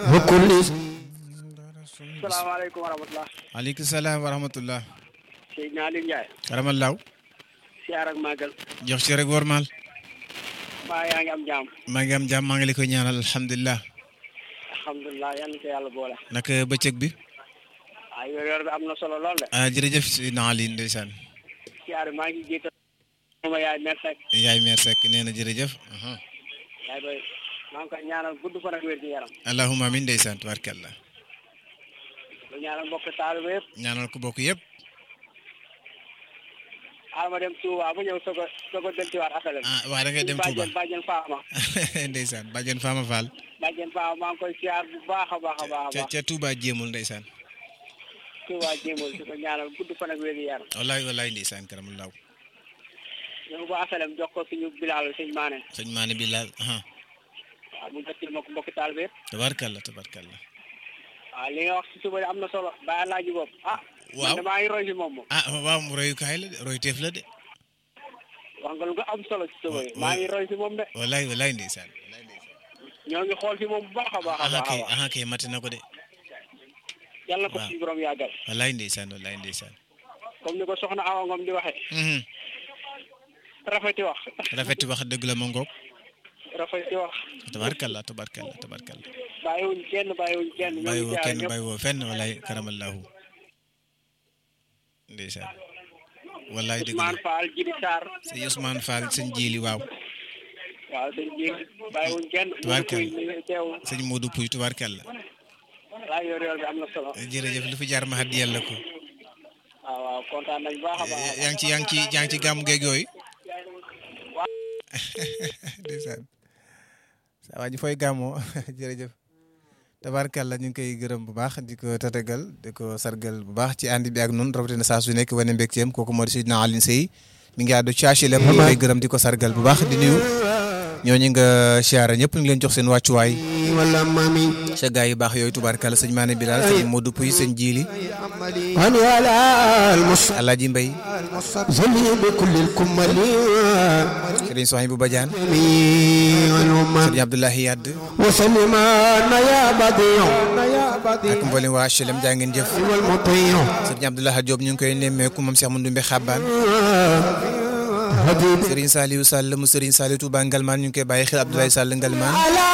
salaamaaleykum wa rahmatulah. aleykum salaam wa rahmatullah Seydina Aliou Ndiaye. karamallaaw siyaar ak màggal. jox ci rek wormaal mbaa yaa ngi am jàmm. maa ngi am jàmm maa ngi la koy ñaanal alhamdulilah alhamdulilah yal na ko yàlla boole. naka bëccëg bi ah yor yor bi am na solo lool de. ah jërëjëf si naali ndeysaan siyaar bi maa ngi jiital. sama yaay mer Seck. yaay meer Seck nee na jërëjëf aha. yaay boy maa ngi koy ñaanal gudd fan ak wér gi yaram. allahumma amin ndeysaan tubaarkàlla lu ñaanal mbokk taalibe yëpp. ñaanal ko bokk yëpp xaaral ma dem Touba ba ñëw soog a soog a dellusiwaat asalem. ah waa da ngay dem Touba bàjjen bàjjen Faama. ndeysaan bàjjen Fama Fall bàjjen Faama maa ngi koy siyaar bu baax a baax a baax a ca baax. ca Touba jéemul ndeysaan Touba jéemal di ko ñaanal gudd fan ak wér gi yaram. wallaay wallaay ndeysaan karamallaaw ñëw ba asalem jox ko suñu bilaal sëñ Maane. sëñ maane bi laal aha waaw mu jottali ma ko mbokki taalibe yëpp. tabaarkàlla tabaarkàlla waaw li nga wax si suba am na solo bàyyi laaji bopp ah. Waaw. man de maa ngi roy si moom moom. ah waaw royukaay la de roy teef la de wax nga lu ko am solo si suba yi. Wa- maa ngi roy si moom de. wallaay wallaay ndeysaan wallaay ndeysaan ñoo ngi xool si moom bu baax a baax a aha baax a kay baax. aha kay mate na ko de yàlla na ko waaw. suñu borom yàggal. wallaay ndeysaan wallaay ndeysaan comme ni ko soxna Awa Ngom di waxee. mhm rafeti wax. rafet wax dëgg la ma ngoog rafeti wax. tabarkalla tabarkalla tabarkalla bàyyiwuñ kenn bàyyiwuñ kenn. ñoo bàyyi ngi woo siyaare kenn ñëpp. bàyyi woo fenn walaay karamallahu ndeysaan wallaay dëgg la Ousmane Fall Jiri Sarr. sëñ Ousmane Fall sëñ Jili waaw waaw sëñ ji bàyyiwuñ kenn. Tubaarkalla. ñu ngi teew. sëñ Modou Pouy tubaarkalla laa yor yor bi am na solo. jërëjëf lu fi jaar ma xat yàlla ko waaw waaw kontaan nañ bu baax a baax a baax. yaa ngi ci yaa ngi ci yaa ngi ci gàmmu geeg yooyu ndeysaan saa waa ji fooy gàmmoo jërëjëf tabaarkàlla ñu ngi koy gërëm bu baax di ko tatagal di ko sargal bu baax ci ànd bi ak nun rawatina saa su nekk wane mbégteem kooku moo di Seydina Alioune Seye mi ngi àddu caasi lem ñu koy gërëm di ko sargal bu baax di nuyu ñooñu nga siyaara ñëpp ñu ngi leen jox seen wàccuwaay wala mami sa gaa yu baax yooyu tubaarkàlla sëñ Maane Bilal sëñ Modou Pouy sëñ Jili hani ala almusa Alaaji Mbay zali bi kulli alkumali sëriñ Sohaybou Badiane والأمم sëriñ Abdoulahi Yadd وسلم يا بديع يا بديع ak mboolem waa HLM jaa ngeen jëf والمطيع sëriñ Abdoulaye Diop ñu ngi koy nemmeeku moom Cheikh Mandoumbe Xabaan حبيبي sëriñ Saliou Sall mu sëriñ Saliou Touba Ngalmaan ñu ngi koy bàyyi xel Abdoulaye Sall Ngalmaan